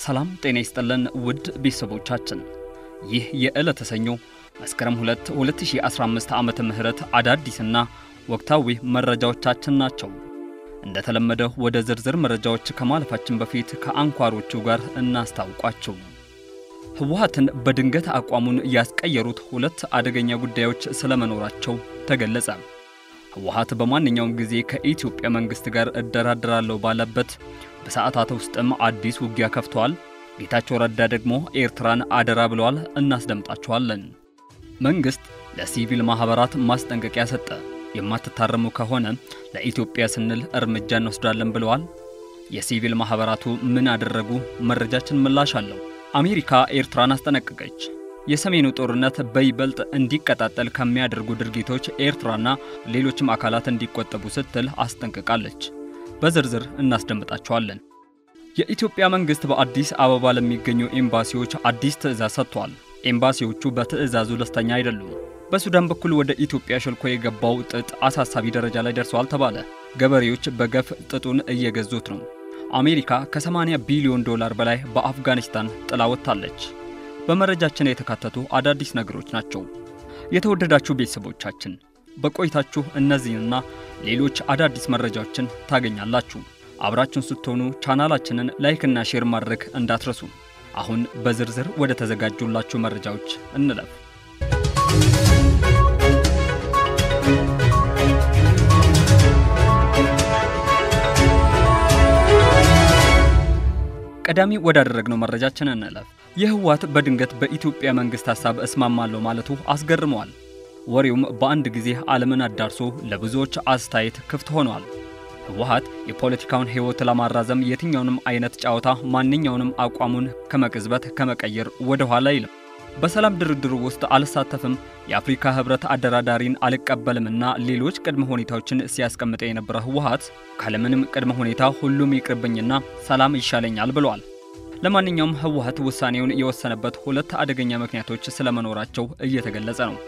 ሰላም ጤና ይስጥልን ውድ ቤተሰቦቻችን፣ ይህ የዕለተ ሰኞ መስከረም 2 2015 ዓመተ ምህረት አዳዲስና ወቅታዊ መረጃዎቻችን ናቸው። እንደተለመደው ወደ ዝርዝር መረጃዎች ከማለፋችን በፊት ከአንኳሮቹ ጋር እናስታውቋቸው። ህወሓትን በድንገት አቋሙን ያስቀየሩት ሁለት አደገኛ ጉዳዮች ስለመኖራቸው ተገለጸ። ህወሓት በማንኛውም ጊዜ ከኢትዮጵያ መንግስት ጋር እደራደራለሁ ባለበት በሰዓታት ውስጥም አዲስ ውጊያ ከፍተዋል። ጌታቸው ረዳ ደግሞ ኤርትራን አደራ ብለዋል። እናስደምጣቸዋለን። መንግስት ለሲቪል ማህበራት ማስጠንቀቂያ ሰጠ። የማትታረሙ ከሆነ ለኢትዮጵያ ስንል እርምጃ እንወስዳለን ብለዋል። የሲቪል ማህበራቱ ምን አደረጉ? መረጃችን ምላሽ አለው። አሜሪካ ኤርትራን አስጠነቀቀች። የሰሜኑ ጦርነት በይበልጥ እንዲቀጣጠል ከሚያደርጉ ድርጊቶች ኤርትራና ሌሎችም አካላት እንዲቆጠቡ ስትል አስጠንቅቃለች። በዝርዝር እናስደምጣቸዋለን። የኢትዮጵያ መንግስት በአዲስ አበባ ለሚገኙ ኤምባሲዎች አዲስ ትዕዛዝ ሰጥቷል። ኤምባሲዎቹ በትዕዛዙ ደስተኛ አይደሉም። በሱዳን በኩል ወደ ኢትዮጵያ ሸልኮ የገባው ጥጥ አሳሳቢ ደረጃ ላይ ደርሷል ተባለ። ገበሬዎች በገፍ ጥጡን እየገዙት ነው። አሜሪካ ከ80 ቢሊዮን ዶላር በላይ በአፍጋኒስታን ጥላ ወጥታለች። በመረጃችን የተካተቱ አዳዲስ ነገሮች ናቸው። የተወደዳችሁ ቤተሰቦቻችን በቆይታችሁ እነዚህንና ሌሎች አዳዲስ መረጃዎችን ታገኛላችሁ። አብራችሁን ስትሆኑ ቻናላችንን ላይክና ሼር ማድረግ እንዳትረሱ። አሁን በዝርዝር ወደ ተዘጋጁላችሁ መረጃዎች እንለፍ። ቀዳሚ ወዳደረግነው መረጃችን እንለፍ። የህወሓት በድንገት በኢትዮጵያ መንግስት ሀሳብ እስማማለሁ ማለቱ አስገርመዋል። ወሬውም በአንድ ጊዜ ዓለምን አዳርሶ ለብዙዎች አስተያየት ክፍት ሆኗል። ህወሓት የፖለቲካውን ህይወት ለማራዘም የትኛውንም አይነት ጨዋታ ማንኛውንም አቋሙን ከመቅዝበት ከመቀየር ወደ ኋላ አይልም። በሰላም ድርድሩ ውስጥ አልሳተፍም፣ የአፍሪካ ህብረት አደራዳሪን አልቀበልምና ሌሎች ቅድመ ሁኔታዎችን ሲያስቀምጠ የነበረ ህወሓት ካለምንም ቅድመ ሁኔታ ሁሉም ይቅርብኝና ሰላም ይሻለኛል ብሏል። ለማንኛውም ህወሓት ውሳኔውን የወሰነበት ሁለት አደገኛ ምክንያቶች ስለመኖራቸው እየተገለጸ ነው።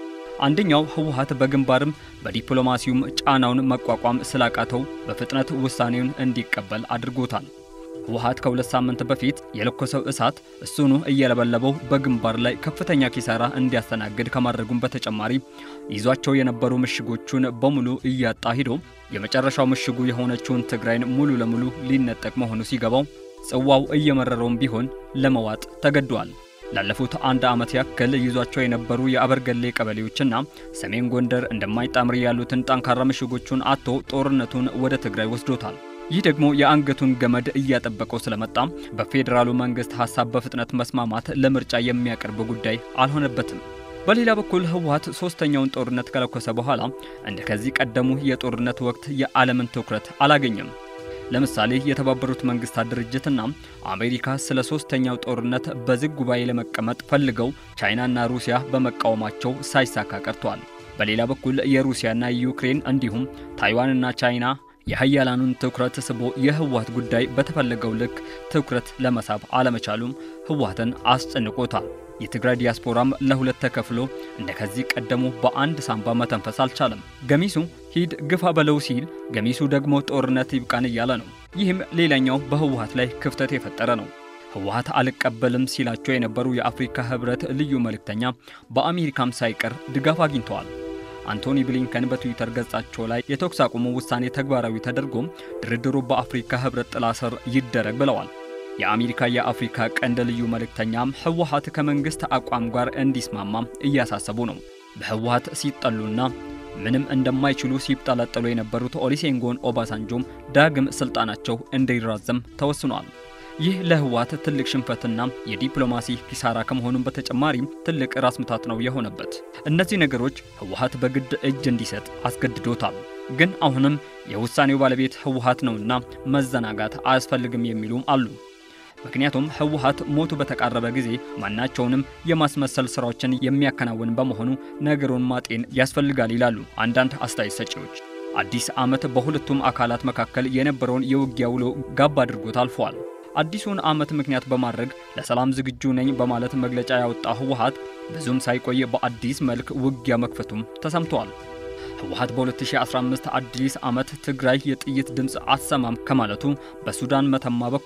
አንደኛው ህወሓት በግንባርም በዲፕሎማሲውም ጫናውን መቋቋም ስላቃተው በፍጥነት ውሳኔውን እንዲቀበል አድርጎታል። ህወሓት ከሁለት ሳምንት በፊት የለኮሰው እሳት እሱኑ እየለበለበው በግንባር ላይ ከፍተኛ ኪሳራ እንዲያስተናግድ ከማድረጉም በተጨማሪ ይዟቸው የነበሩ ምሽጎቹን በሙሉ እያጣ ሂዶ የመጨረሻው ምሽጉ የሆነችውን ትግራይን ሙሉ ለሙሉ ሊነጠቅ መሆኑ ሲገባው ጽዋው እየመረረውም ቢሆን ለመዋጥ ተገዷል። ላለፉት አንድ ዓመት ያክል ይዟቸው የነበሩ የአበርገሌ ቀበሌዎችና ሰሜን ጎንደር እንደማይጣምር ያሉትን ጠንካራ ምሽጎቹን አጥቶ ጦርነቱን ወደ ትግራይ ወስዶታል። ይህ ደግሞ የአንገቱን ገመድ እያጠበቀው ስለመጣ በፌዴራሉ መንግስት ሐሳብ በፍጥነት መስማማት ለምርጫ የሚያቀርብ ጉዳይ አልሆነበትም። በሌላ በኩል ህወሓት ሶስተኛውን ጦርነት ከለኮሰ በኋላ እንደ ከዚህ ቀደሙ የጦርነት ወቅት የዓለምን ትኩረት አላገኘም። ለምሳሌ የተባበሩት መንግስታት ድርጅትና አሜሪካ ስለ ሶስተኛው ጦርነት በዝግ ጉባኤ ለመቀመጥ ፈልገው ቻይናና ሩሲያ በመቃወማቸው ሳይሳካ ቀርቷል። በሌላ በኩል የሩሲያና ዩክሬን እንዲሁም ታይዋንና ቻይና የሀያላኑን ትኩረት ስቦ የህወሓት ጉዳይ በተፈለገው ልክ ትኩረት ለመሳብ አለመቻሉም ህወሓትን አስጨንቆታል። የትግራይ ዲያስፖራም ለሁለት ተከፍሎ እንደ ከዚህ ቀደሙ በአንድ ሳንባ መተንፈስ አልቻለም። ገሚሱ ሂድ ግፋ በለው ሲል፣ ገሚሱ ደግሞ ጦርነት ይብቃን እያለ ነው። ይህም ሌላኛው በህወሓት ላይ ክፍተት የፈጠረ ነው። ህወሓት አልቀበልም ሲላቸው የነበሩ የአፍሪካ ህብረት ልዩ መልእክተኛ በአሜሪካም ሳይቀር ድጋፍ አግኝተዋል። አንቶኒ ብሊንከን በትዊተር ገጻቸው ላይ የተኩስ አቁሙ ውሳኔ ተግባራዊ ተደርጎም ድርድሩ በአፍሪካ ህብረት ጥላ ስር ይደረግ ብለዋል። የአሜሪካ የአፍሪካ ቀንድ ልዩ መልእክተኛም ህወሓት ከመንግስት አቋም ጋር እንዲስማማም እያሳሰቡ ነው። በህወሓት ሲጠሉና ምንም እንደማይችሉ ሲብጠለጠሉ የነበሩት ኦሊሴንጎን ኦባሳንጆም ዳግም ስልጣናቸው እንዲራዘም ተወስኗል። ይህ ለህወሓት ትልቅ ሽንፈትና የዲፕሎማሲ ኪሳራ ከመሆኑም በተጨማሪም ትልቅ ራስ ምታት ነው የሆነበት። እነዚህ ነገሮች ህወሓት በግድ እጅ እንዲሰጥ አስገድዶታል። ግን አሁንም የውሳኔው ባለቤት ህወሓት ነውና መዘናጋት አያስፈልግም የሚሉም አሉ። ምክንያቱም ህወሓት ሞቱ በተቃረበ ጊዜ ማናቸውንም የማስመሰል ስራዎችን የሚያከናውን በመሆኑ ነገሩን ማጤን ያስፈልጋል ይላሉ አንዳንድ አስተያየት ሰጪዎች። አዲስ ዓመት በሁለቱም አካላት መካከል የነበረውን የውጊያ ውሎ ጋብ አድርጎት አልፏል። አዲሱን ዓመት ምክንያት በማድረግ ለሰላም ዝግጁ ነኝ በማለት መግለጫ ያወጣው ህወሓት ብዙም ሳይቆይ በአዲስ መልክ ውጊያ መክፈቱም ተሰምቷል። ህወሓት በ2015 አዲስ ዓመት ትግራይ የጥይት ድምፅ አትሰማም ከማለቱ በሱዳን መተማ በኩል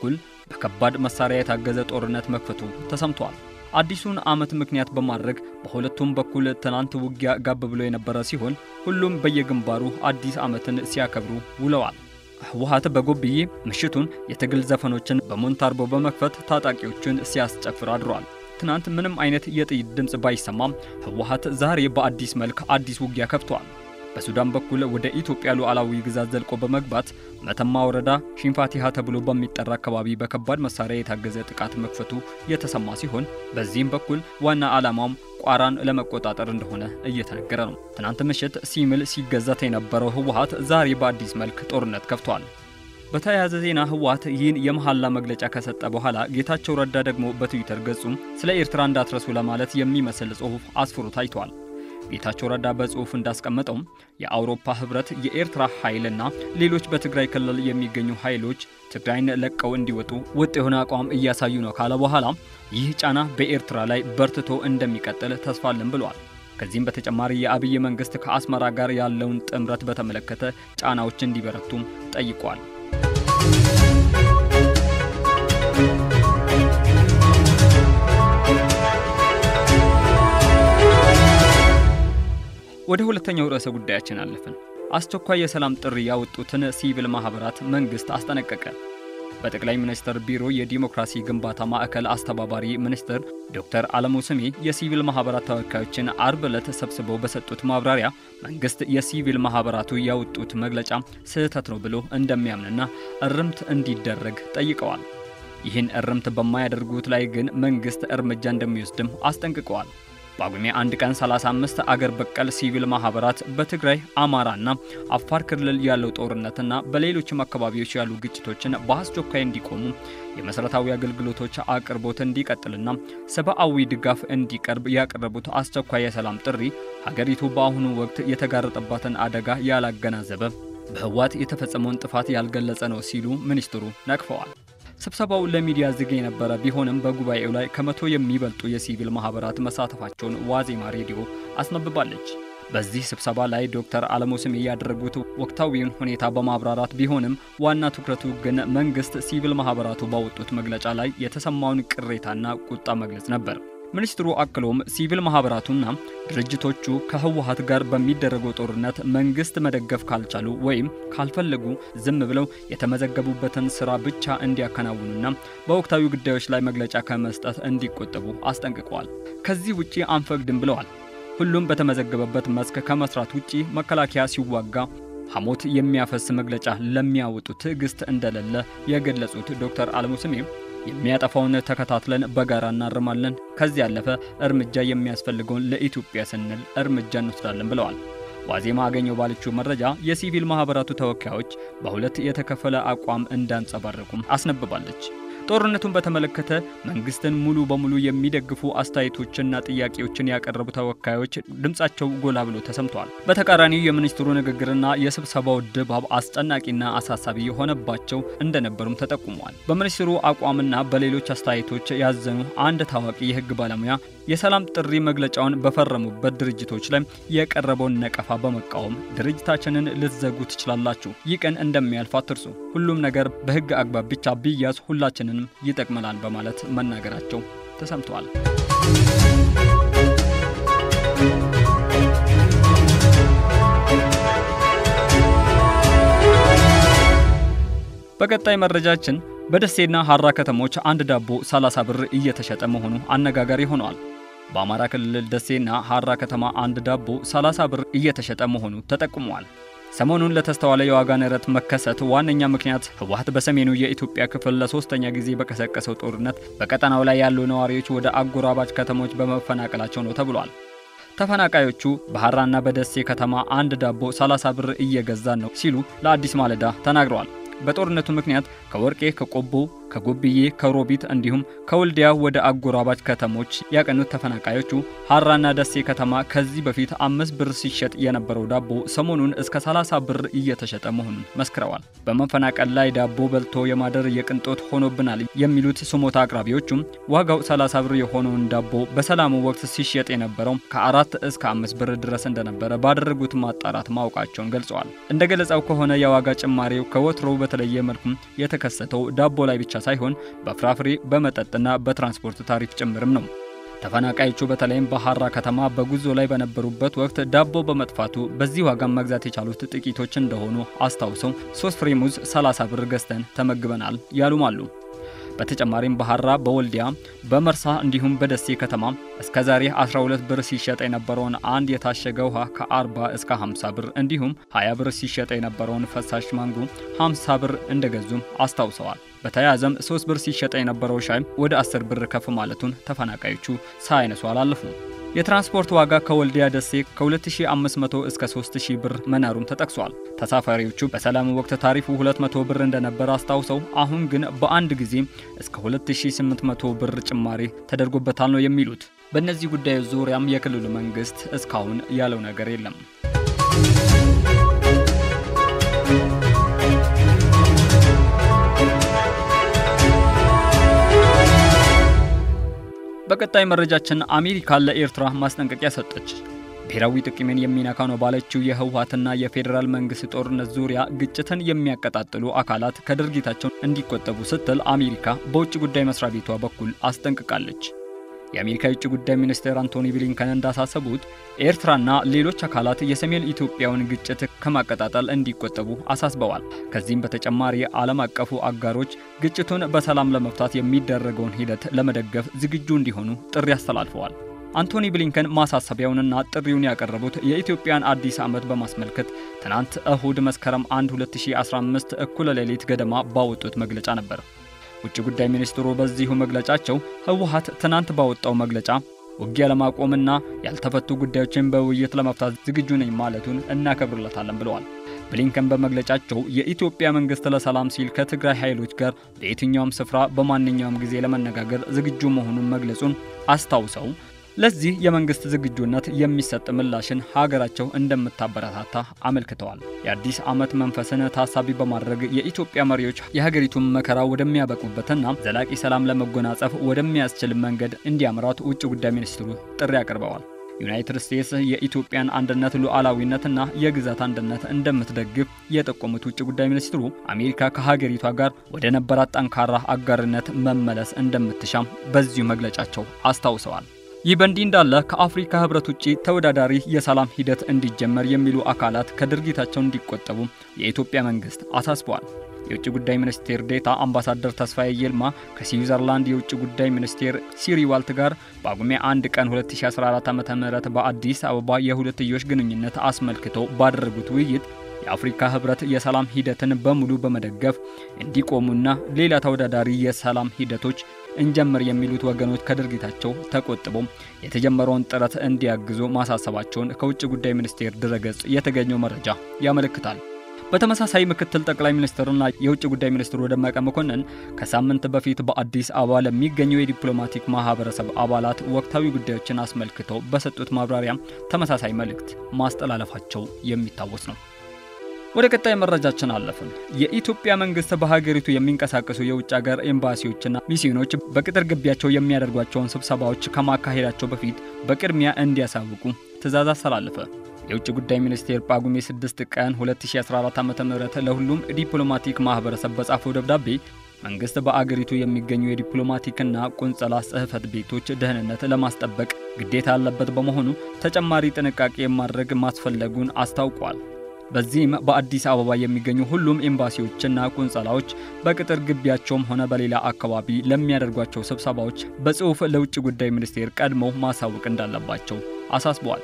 በከባድ መሳሪያ የታገዘ ጦርነት መክፈቱ ተሰምቷል። አዲሱን ዓመት ምክንያት በማድረግ በሁለቱም በኩል ትናንት ውጊያ ጋብ ብሎ የነበረ ሲሆን ሁሉም በየግንባሩ አዲስ ዓመትን ሲያከብሩ ውለዋል። ህወሓት በጎብዬ ምሽቱን የትግል ዘፈኖችን በሞንታርቦ በመክፈት ታጣቂዎችን ሲያስጨፍር አድሯል። ትናንት ምንም አይነት የጥይት ድምፅ ባይሰማም ህወሓት ዛሬ በአዲስ መልክ አዲስ ውጊያ ከፍቷል። በሱዳን በኩል ወደ ኢትዮጵያ ሉዓላዊ ግዛት ዘልቆ በመግባት መተማ ወረዳ ሽንፋቲሃ ተብሎ በሚጠራ አካባቢ በከባድ መሳሪያ የታገዘ ጥቃት መክፈቱ የተሰማ ሲሆን በዚህም በኩል ዋና ዓላማውም ቋራን ለመቆጣጠር እንደሆነ እየተነገረ ነው። ትናንት ምሽት ሲምል ሲገዛት የነበረው ህወሓት ዛሬ በአዲስ መልክ ጦርነት ከፍቷል። በተያያዘ ዜና ህወሓት ይህን የመሐላ መግለጫ ከሰጠ በኋላ ጌታቸው ረዳ ደግሞ በትዊተር ገጹም ስለ ኤርትራ እንዳትረሱ ለማለት የሚመስል ጽሑፍ አስፍሮ ታይቷል። ጌታቸው ረዳ በጽሑፍ እንዳስቀመጠው የአውሮፓ ህብረት የኤርትራ ኃይልና ሌሎች በትግራይ ክልል የሚገኙ ኃይሎች ትግራይን ለቀው እንዲወጡ ወጥ የሆነ አቋም እያሳዩ ነው ካለ በኋላ ይህ ጫና በኤርትራ ላይ በርትቶ እንደሚቀጥል ተስፋ አለን ብሏል። ከዚህም በተጨማሪ የአብይ መንግስት ከአስመራ ጋር ያለውን ጥምረት በተመለከተ ጫናዎች እንዲበረቱም ጠይቋል። ወደ ሁለተኛው ርዕሰ ጉዳያችን አለፍን። አስቸኳይ የሰላም ጥሪ ያወጡትን ሲቪል ማህበራት መንግስት አስጠነቀቀ። በጠቅላይ ሚኒስትር ቢሮ የዲሞክራሲ ግንባታ ማዕከል አስተባባሪ ሚኒስትር ዶክተር አለሙ ስሜ የሲቪል ማህበራት ተወካዮችን አርብ ዕለት ሰብስበው በሰጡት ማብራሪያ መንግስት የሲቪል ማህበራቱ ያወጡት መግለጫ ስህተት ነው ብሎ እንደሚያምንና እርምት እንዲደረግ ጠይቀዋል። ይህን እርምት በማያደርጉት ላይ ግን መንግስት እርምጃ እንደሚወስድም አስጠንቅቀዋል። ጳጉሜ አንድ ቀን 35 አገር በቀል ሲቪል ማህበራት በትግራይ አማራና አፋር ክልል ያለው ጦርነትና በሌሎችም አካባቢዎች ያሉ ግጭቶችን በአስቸኳይ እንዲቆሙ የመሰረታዊ አገልግሎቶች አቅርቦት እንዲቀጥልና ሰብአዊ ድጋፍ እንዲቀርብ ያቀረቡት አስቸኳይ የሰላም ጥሪ ሀገሪቱ በአሁኑ ወቅት የተጋረጠባትን አደጋ ያላገናዘበ በህወሓት የተፈጸመውን ጥፋት ያልገለጸ ነው ሲሉ ሚኒስትሩ ነቅፈዋል። ስብሰባው ለሚዲያ ዝግ የነበረ ቢሆንም በጉባኤው ላይ ከመቶ የሚበልጡ የሲቪል ማህበራት መሳተፋቸውን ዋዜማ ሬዲዮ አስነብባለች። በዚህ ስብሰባ ላይ ዶክተር አለሙ ስሜ ያደረጉት ወቅታዊውን ሁኔታ በማብራራት ቢሆንም ዋና ትኩረቱ ግን መንግስት ሲቪል ማህበራቱ ባወጡት መግለጫ ላይ የተሰማውን ቅሬታና ቁጣ መግለጽ ነበር። ሚኒስትሩ አክሎም ሲቪል ማህበራቱና ድርጅቶቹ ከህወሓት ጋር በሚደረገው ጦርነት መንግስት መደገፍ ካልቻሉ ወይም ካልፈለጉ ዝም ብለው የተመዘገቡበትን ስራ ብቻ እንዲያከናውኑና በወቅታዊ ጉዳዮች ላይ መግለጫ ከመስጠት እንዲቆጠቡ አስጠንቅቀዋል። ከዚህ ውጪ አንፈቅድም ብለዋል። ሁሉም በተመዘገበበት መስክ ከመስራት ውጪ መከላከያ ሲዋጋ ሐሞት የሚያፈስ መግለጫ ለሚያወጡ ትዕግስት እንደሌለ የገለጹት ዶክተር አለሙ ስሜ የሚያጠፋውን ተከታትለን በጋራ እናርማለን። ከዚህ ያለፈ እርምጃ የሚያስፈልገውን ለኢትዮጵያ ስንል እርምጃ እንወስዳለን ብለዋል። ዋዜማ አገኘው ባለችው መረጃ የሲቪል ማህበራቱ ተወካዮች በሁለት የተከፈለ አቋም እንዳንጸባረቁም አስነብባለች። ጦርነቱን በተመለከተ መንግስትን ሙሉ በሙሉ የሚደግፉ አስተያየቶችና ጥያቄዎችን ያቀረቡ ተወካዮች ድምጻቸው ጎላ ብሎ ተሰምተዋል። በተቃራኒው የሚኒስትሩ ንግግርና የስብሰባው ድባብ አስጨናቂና አሳሳቢ የሆነባቸው እንደነበሩም ተጠቁመዋል። በሚኒስትሩ አቋምና በሌሎች አስተያየቶች ያዘኑ አንድ ታዋቂ የህግ ባለሙያ የሰላም ጥሪ መግለጫውን በፈረሙበት ድርጅቶች ላይ የቀረበውን ነቀፋ በመቃወም ድርጅታችንን ልትዘጉ ትችላላችሁ፣ ይህ ቀን እንደሚያልፍ አትርሱ፣ ሁሉም ነገር በህግ አግባብ ብቻ ቢያዝ ሁላችንን ይጠቅመናል በማለት መናገራቸው ተሰምተዋል። በቀጣይ መረጃችን በደሴና ሐራ ከተሞች አንድ ዳቦ 30 ብር እየተሸጠ መሆኑ አነጋጋሪ ሆኗል። በአማራ ክልል ደሴና ሐራ ከተማ አንድ ዳቦ 30 ብር እየተሸጠ መሆኑ ተጠቁሟል። ሰሞኑን ለተስተዋለ የዋጋ ንረት መከሰት ዋነኛ ምክንያት ህወሓት በሰሜኑ የኢትዮጵያ ክፍል ለሶስተኛ ጊዜ በቀሰቀሰው ጦርነት በቀጠናው ላይ ያሉ ነዋሪዎች ወደ አጎራባች ከተሞች በመፈናቀላቸው ነው ተብሏል። ተፈናቃዮቹ በሐራና በደሴ ከተማ አንድ ዳቦ 30 ብር እየገዛን ነው ሲሉ ለአዲስ ማለዳ ተናግረዋል። በጦርነቱ ምክንያት ከወርቄ፣ ከቆቦ፣ ከጎብዬ፣ ከሮቢት እንዲሁም ከወልዲያ ወደ አጎራባች ከተሞች ያቀኑት ተፈናቃዮቹ ሐራና ደሴ ከተማ ከዚህ በፊት አምስት ብር ሲሸጥ የነበረው ዳቦ ሰሞኑን እስከ 30 ብር እየተሸጠ መሆኑን መስክረዋል። በመፈናቀል ላይ ዳቦ በልቶ የማደር የቅንጦት ሆኖብናል የሚሉት ስሞታ አቅራቢዎቹም ዋጋው 30 ብር የሆነውን ዳቦ በሰላሙ ወቅት ሲሸጥ የነበረው ከአራት እስከ አምስት ብር ድረስ እንደነበረ ባደረጉት ማጣራት ማወቃቸውን ገልጸዋል። እንደ ገለጻው ከሆነ የዋጋ ጭማሪው ከወትሮው በተለየ መልኩም የተከሰተው ዳቦ ላይ ብቻ ሳይሆን በፍራፍሬ በመጠጥና በትራንስፖርት ታሪፍ ጭምርም ነው። ተፈናቃዮቹ በተለይም በሐራ ከተማ በጉዞ ላይ በነበሩበት ወቅት ዳቦ በመጥፋቱ በዚህ ዋጋ መግዛት የቻሉት ጥቂቶች እንደሆኑ አስታውሰው ሶስት ፍሬ ሙዝ 30 ብር ገዝተን ተመግበናል ያሉም አሉ። በተጨማሪም በሐራ፣ በወልዲያ፣ በመርሳ እንዲሁም በደሴ ከተማ እስከ ዛሬ 12 ብር ሲሸጥ የነበረውን አንድ የታሸገ ውሃ ከ40 እስከ 50 ብር እንዲሁም 20 ብር ሲሸጥ የነበረውን ፈሳሽ ማንጎ 50 ብር እንደገዙም አስታውሰዋል። በተያያዘም 3 ብር ሲሸጥ የነበረው ሻይ ወደ 10 ብር ከፍ ማለቱን ተፈናቃዮቹ ሳያነሱ አላለፉም። የትራንስፖርት ዋጋ ከወልዲያ ደሴ ከ2500 እስከ 3000 ብር መናሩም ተጠቅሷል። ተሳፋሪዎቹ በሰላም ወቅት ታሪፉ 200 ብር እንደነበር አስታውሰው አሁን ግን በአንድ ጊዜ እስከ 2800 ብር ጭማሪ ተደርጎበታል ነው የሚሉት። በእነዚህ ጉዳዮች ዙሪያም የክልሉ መንግስት እስካሁን ያለው ነገር የለም። በቀጣይ መረጃችን አሜሪካ ለኤርትራ ማስጠንቀቂያ ሰጠች። ብሔራዊ ጥቅሜን የሚነካ ነው ባለችው የህወሓትና የፌዴራል መንግስት ጦርነት ዙሪያ ግጭትን የሚያቀጣጥሉ አካላት ከድርጊታቸው እንዲቆጠቡ ስትል አሜሪካ በውጭ ጉዳይ መስሪያ ቤቷ በኩል አስጠንቅቃለች። የአሜሪካ የውጭ ጉዳይ ሚኒስቴር አንቶኒ ብሊንከን እንዳሳሰቡት ኤርትራና ሌሎች አካላት የሰሜን ኢትዮጵያውን ግጭት ከማቀጣጠል እንዲቆጠቡ አሳስበዋል። ከዚህም በተጨማሪ ዓለም አቀፉ አጋሮች ግጭቱን በሰላም ለመፍታት የሚደረገውን ሂደት ለመደገፍ ዝግጁ እንዲሆኑ ጥሪ አስተላልፈዋል። አንቶኒ ብሊንከን ማሳሰቢያውንና ጥሪውን ያቀረቡት የኢትዮጵያን አዲስ ዓመት በማስመልከት ትናንት እሁድ መስከረም 1 2015 እኩለ ሌሊት ገደማ ባወጡት መግለጫ ነበር። ውጭ ጉዳይ ሚኒስትሩ በዚሁ መግለጫቸው ህወሓት ትናንት ባወጣው መግለጫ ውጊያ ለማቆምና ያልተፈቱ ጉዳዮችን በውይይት ለመፍታት ዝግጁ ነኝ ማለቱን እናከብርለታለን ብለዋል። ብሊንከን በመግለጫቸው የኢትዮጵያ መንግስት ለሰላም ሲል ከትግራይ ኃይሎች ጋር በየትኛውም ስፍራ በማንኛውም ጊዜ ለመነጋገር ዝግጁ መሆኑን መግለጹን አስታውሰው ለዚህ የመንግስት ዝግጁነት የሚሰጥ ምላሽን ሀገራቸው እንደምታበረታታ አመልክተዋል። የአዲስ ዓመት መንፈስን ታሳቢ በማድረግ የኢትዮጵያ መሪዎች የሀገሪቱን መከራ ወደሚያበቁበትና ዘላቂ ሰላም ለመጎናጸፍ ወደሚያስችል መንገድ እንዲያምራት ውጭ ጉዳይ ሚኒስትሩ ጥሪ አቅርበዋል። ዩናይትድ ስቴትስ የኢትዮጵያን አንድነት ሉዓላዊነትና የግዛት አንድነት እንደምትደግፍ የጠቆሙት ውጭ ጉዳይ ሚኒስትሩ አሜሪካ ከሀገሪቷ ጋር ወደ ነበራት ጠንካራ አጋርነት መመለስ እንደምትሻም በዚሁ መግለጫቸው አስታውሰዋል። ይህ በእንዲህ እንዳለ ከአፍሪካ ህብረት ውጭ ተወዳዳሪ የሰላም ሂደት እንዲጀመር የሚሉ አካላት ከድርጊታቸው እንዲቆጠቡ የኢትዮጵያ መንግስት አሳስበዋል። የውጭ ጉዳይ ሚኒስቴር ዴታ አምባሳደር ተስፋዬ ይልማ ከስዊዘርላንድ የውጭ ጉዳይ ሚኒስቴር ሲሪ ዋልት ጋር በጳጉሜ 1 ቀን 2014 ዓ.ም በአዲስ አበባ የሁለትዮሽ ግንኙነት አስመልክተው ባደረጉት ውይይት የአፍሪካ ህብረት የሰላም ሂደትን በሙሉ በመደገፍ እንዲቆሙና ሌላ ተወዳዳሪ የሰላም ሂደቶች እንጀምር የሚሉት ወገኖች ከድርጊታቸው ተቆጥበው የተጀመረውን ጥረት እንዲያግዙ ማሳሰባቸውን ከውጭ ጉዳይ ሚኒስቴር ድረገጽ የተገኘው መረጃ ያመለክታል። በተመሳሳይ ምክትል ጠቅላይ ሚኒስትርና የውጭ ጉዳይ ሚኒስትሩ ደመቀ መኮንን ከሳምንት በፊት በአዲስ አበባ ለሚገኙ የዲፕሎማቲክ ማህበረሰብ አባላት ወቅታዊ ጉዳዮችን አስመልክተው በሰጡት ማብራሪያ ተመሳሳይ መልእክት ማስተላለፋቸው የሚታወስ ነው። ወደ ቀጣይ መረጃችን አለፍን። የኢትዮጵያ መንግስት በሀገሪቱ የሚንቀሳቀሱ የውጭ ሀገር ኤምባሲዎችና ሚስዮኖች በቅጥር ግቢያቸው የሚያደርጓቸውን ስብሰባዎች ከማካሄዳቸው በፊት በቅድሚያ እንዲያሳውቁ ትዕዛዝ አስተላለፈ። የውጭ ጉዳይ ሚኒስቴር ጳጉሜ 6 ቀን 2014 ዓ.ም ለሁሉም ዲፕሎማቲክ ማህበረሰብ በጻፈው ደብዳቤ መንግስት በአገሪቱ የሚገኙ የዲፕሎማቲክና ቆንጸላ ጽሕፈት ቤቶች ደህንነት ለማስጠበቅ ግዴታ ያለበት በመሆኑ ተጨማሪ ጥንቃቄ ማድረግ ማስፈለጉን አስታውቋል። በዚህም በአዲስ አበባ የሚገኙ ሁሉም ኤምባሲዎችና ቆንጸላዎች በቅጥር ግቢያቸውም ሆነ በሌላ አካባቢ ለሚያደርጓቸው ስብሰባዎች በጽሑፍ ለውጭ ጉዳይ ሚኒስቴር ቀድመው ማሳወቅ እንዳለባቸው አሳስበዋል።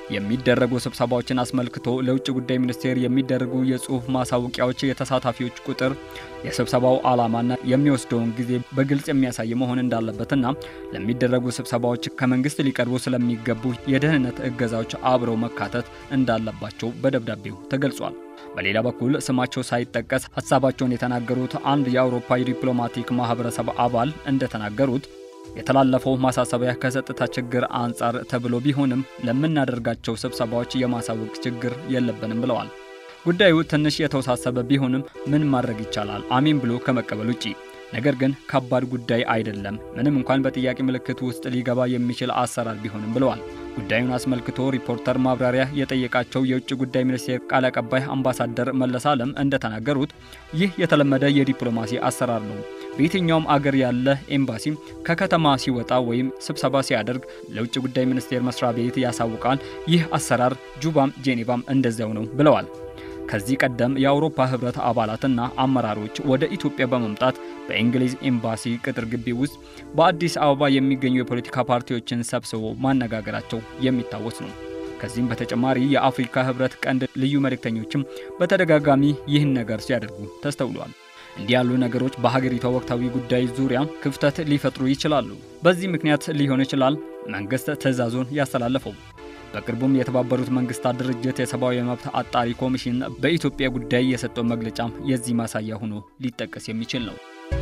የሚደረጉ ስብሰባዎችን አስመልክቶ ለውጭ ጉዳይ ሚኒስቴር የሚደረጉ የጽሑፍ ማሳወቂያዎች የተሳታፊዎች ቁጥር፣ የስብሰባው ዓላማና የሚወስደውን ጊዜ በግልጽ የሚያሳይ መሆን እንዳለበትና ለሚደረጉ ስብሰባዎች ከመንግስት ሊቀርቡ ስለሚገቡ የደህንነት እገዛዎች አብረው መካተት እንዳለባቸው በደብዳቤው ተገልጿል። በሌላ በኩል ስማቸው ሳይጠቀስ ሀሳባቸውን የተናገሩት አንድ የአውሮፓ የዲፕሎማቲክ ማህበረሰብ አባል እንደተናገሩት የተላለፈው ማሳሰቢያ ከጸጥታ ችግር አንጻር ተብሎ ቢሆንም ለምናደርጋቸው ስብሰባዎች የማሳወቅ ችግር የለብንም ብለዋል። ጉዳዩ ትንሽ የተወሳሰበ ቢሆንም ምን ማድረግ ይቻላል? አሜን ብሎ ከመቀበል ውጪ። ነገር ግን ከባድ ጉዳይ አይደለም፣ ምንም እንኳን በጥያቄ ምልክት ውስጥ ሊገባ የሚችል አሰራር ቢሆንም ብለዋል። ጉዳዩን አስመልክቶ ሪፖርተር ማብራሪያ የጠየቃቸው የውጭ ጉዳይ ሚኒስቴር ቃል አቀባይ አምባሳደር መለስ አለም እንደተናገሩት ይህ የተለመደ የዲፕሎማሲ አሰራር ነው። በየትኛውም አገር ያለ ኤምባሲ ከከተማ ሲወጣ ወይም ስብሰባ ሲያደርግ ለውጭ ጉዳይ ሚኒስቴር መስሪያ ቤት ያሳውቃል። ይህ አሰራር ጁባም ጄኔቫም እንደዚያው ነው ብለዋል። ከዚህ ቀደም የአውሮፓ ህብረት አባላትና አመራሮች ወደ ኢትዮጵያ በመምጣት በእንግሊዝ ኤምባሲ ቅጥር ግቢ ውስጥ በአዲስ አበባ የሚገኙ የፖለቲካ ፓርቲዎችን ሰብስቦ ማነጋገራቸው የሚታወስ ነው። ከዚህም በተጨማሪ የአፍሪካ ህብረት ቀንድ ልዩ መልእክተኞችም በተደጋጋሚ ይህን ነገር ሲያደርጉ ተስተውሏል። እንዲህ ያሉ ነገሮች በሀገሪቷ ወቅታዊ ጉዳይ ዙሪያ ክፍተት ሊፈጥሩ ይችላሉ። በዚህ ምክንያት ሊሆን ይችላል መንግስት ትዕዛዙን ያስተላለፈው። በቅርቡም የተባበሩት መንግስታት ድርጅት የሰብአዊ መብት አጣሪ ኮሚሽን በኢትዮጵያ ጉዳይ የሰጠው መግለጫም የዚህ ማሳያ ሆኖ ሊጠቀስ የሚችል ነው።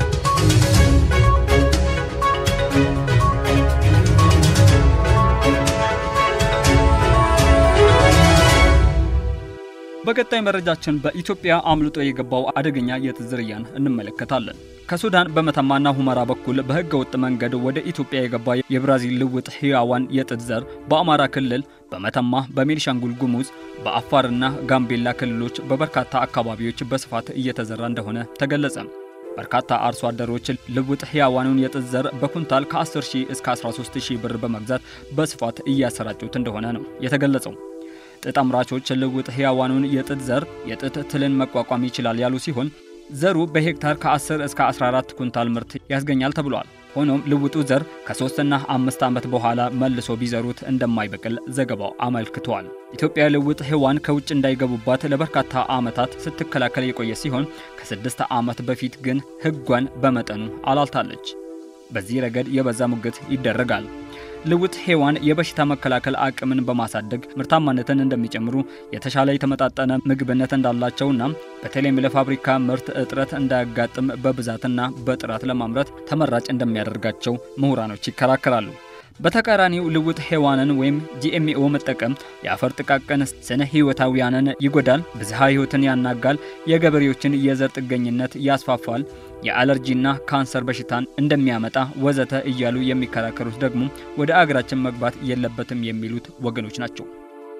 በቀጣይ መረጃችን በኢትዮጵያ አምልጦ የገባው አደገኛ የጥጥ ዝርያን እንመለከታለን። ከሱዳን በመተማና ሁመራ በኩል በህገ ወጥ መንገድ ወደ ኢትዮጵያ የገባ የብራዚል ልውጥ ህያዋን የጥጥ ዘር በአማራ ክልል በመተማ፣ በቤኒሻንጉል ጉሙዝ፣ በአፋርና ጋምቤላ ክልሎች በበርካታ አካባቢዎች በስፋት እየተዘራ እንደሆነ ተገለጸ። በርካታ አርሶ አደሮች ልውጥ ህያዋኑን የጥጥ ዘር በኩንታል ከ10 ሺህ እስከ 13 ሺህ ብር በመግዛት በስፋት እያሰራጩት እንደሆነ ነው የተገለጸው። ጥጥ አምራቾች ልውጥ ህያዋኑን የጥጥ ዘር የጥጥ ትልን መቋቋም ይችላል ያሉ ሲሆን ዘሩ በሄክታር ከ10 እስከ 14 ኩንታል ምርት ያስገኛል ተብሏል። ሆኖም ልውጡ ዘር ከሶስትና አምስት ዓመት በኋላ መልሶ ቢዘሩት እንደማይበቅል ዘገባው አመልክቷል። ኢትዮጵያ ልውጥ ህዋን ከውጭ እንዳይገቡባት ለበርካታ ዓመታት ስትከላከል የቆየ ሲሆን ከስድስት ዓመት በፊት ግን ህጓን በመጠኑ አላልታለች። በዚህ ረገድ የበዛ ሙግት ይደረጋል። ልውጥ ሔዋን የበሽታ መከላከል አቅምን በማሳደግ ምርታማነትን እንደሚጨምሩ የተሻለ የተመጣጠነ ምግብነት እንዳላቸውና በተለይም ለፋብሪካ ምርት እጥረት እንዳያጋጥም በብዛትና በጥራት ለማምረት ተመራጭ እንደሚያደርጋቸው ምሁራኖች ይከራከራሉ። በተቃራኒው ልውጥ ሔዋንን ወይም ጂኤምኦ መጠቀም የአፈር ጥቃቅን ስነ ህይወታዊያንን ይጎዳል፣ ብዝሃ ህይወትን ያናጋል፣ የገበሬዎችን የዘር ጥገኝነት ያስፋፋል፣ የአለርጂና ካንሰር በሽታን እንደሚያመጣ ወዘተ እያሉ የሚከራከሩት ደግሞ ወደ አገራችን መግባት የለበትም የሚሉት ወገኖች ናቸው።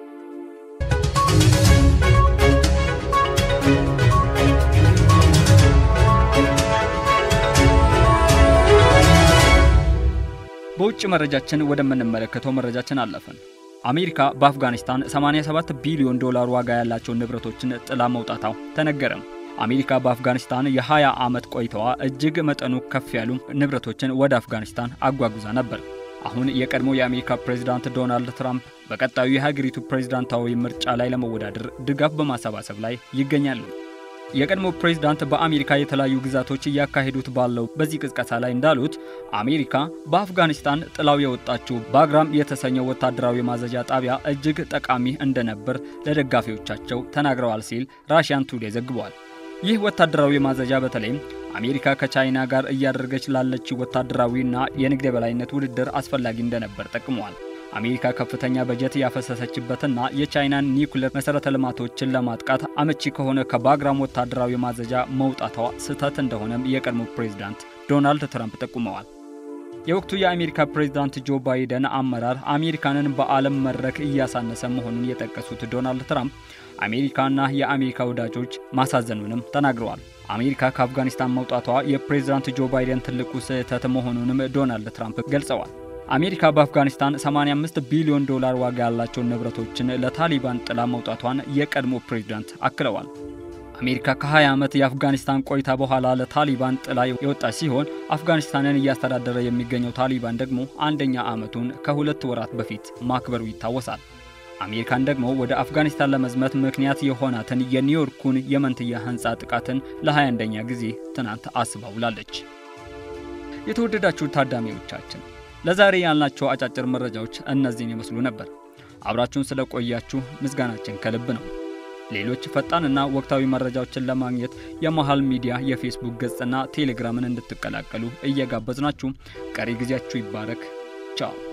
በውጭ መረጃችን ወደምንመለከተው መረጃችን አለፍን። አሜሪካ በአፍጋኒስታን 87 ቢሊዮን ዶላር ዋጋ ያላቸውን ንብረቶችን ጥላ መውጣታው ተነገረም። አሜሪካ በአፍጋኒስታን የ20 ዓመት ቆይታዋ እጅግ መጠኑ ከፍ ያሉ ንብረቶችን ወደ አፍጋኒስታን አጓጉዛ ነበር። አሁን የቀድሞ የአሜሪካ ፕሬዝዳንት ዶናልድ ትራምፕ በቀጣዩ የሀገሪቱ ፕሬዝዳንታዊ ምርጫ ላይ ለመወዳደር ድጋፍ በማሰባሰብ ላይ ይገኛሉ። የቀድሞ ፕሬዝዳንት በአሜሪካ የተለያዩ ግዛቶች እያካሄዱት ባለው በዚህ ቅስቀሳ ላይ እንዳሉት አሜሪካ በአፍጋኒስታን ጥላው የወጣችው ባግራም የተሰኘው ወታደራዊ ማዘዣ ጣቢያ እጅግ ጠቃሚ እንደነበር ለደጋፊዎቻቸው ተናግረዋል ሲል ራሽያን ቱዴ ዘግቧል። ይህ ወታደራዊ ማዘዣ በተለይም አሜሪካ ከቻይና ጋር እያደረገች ላለችው ወታደራዊና የንግድ የበላይነት ውድድር አስፈላጊ እንደነበር ጠቅመዋል። አሜሪካ ከፍተኛ በጀት ያፈሰሰችበትና የቻይናን ኒውክሌር መሰረተ ልማቶችን ለማጥቃት አመቺ ከሆነ ከባግራም ወታደራዊ ማዘዣ መውጣቷ ስህተት እንደሆነም የቀድሞ ፕሬዝዳንት ዶናልድ ትራምፕ ጠቁመዋል። የወቅቱ የአሜሪካ ፕሬዝዳንት ጆ ባይደን አመራር አሜሪካንን በዓለም መድረክ እያሳነሰ መሆኑን የጠቀሱት ዶናልድ ትራምፕ አሜሪካና የአሜሪካ ወዳጆች ማሳዘኑንም ተናግረዋል። አሜሪካ ከአፍጋኒስታን መውጣቷ የፕሬዝዳንት ጆ ባይደን ትልቁ ስህተት መሆኑንም ዶናልድ ትራምፕ ገልጸዋል። አሜሪካ በአፍጋኒስታን 85 ቢሊዮን ዶላር ዋጋ ያላቸውን ንብረቶችን ለታሊባን ጥላ መውጣቷን የቀድሞ ፕሬዝዳንት አክለዋል። አሜሪካ ከ20 ዓመት የአፍጋኒስታን ቆይታ በኋላ ለታሊባን ጥላ የወጣች ሲሆን አፍጋኒስታንን እያስተዳደረ የሚገኘው ታሊባን ደግሞ አንደኛ ዓመቱን ከሁለት ወራት በፊት ማክበሩ ይታወሳል። አሜሪካን ደግሞ ወደ አፍጋኒስታን ለመዝመት ምክንያት የሆናትን የኒውዮርኩን የመንትያ ህንፃ ጥቃትን ለ21ኛ ጊዜ ትናንት አስባ ውላለች። የተወደዳችሁ ታዳሚዎቻችን ለዛሬ ያልናቸው አጫጭር መረጃዎች እነዚህን ይመስሉ ነበር። አብራችሁን ስለቆያችሁ ምስጋናችን ከልብ ነው። ሌሎች ፈጣንና ወቅታዊ መረጃዎችን ለማግኘት የመሃል ሚዲያ የፌስቡክ ገጽና ቴሌግራምን እንድትቀላቀሉ እየጋበዝናችሁ ቀሪ ጊዜያችሁ ይባረክ። ቻው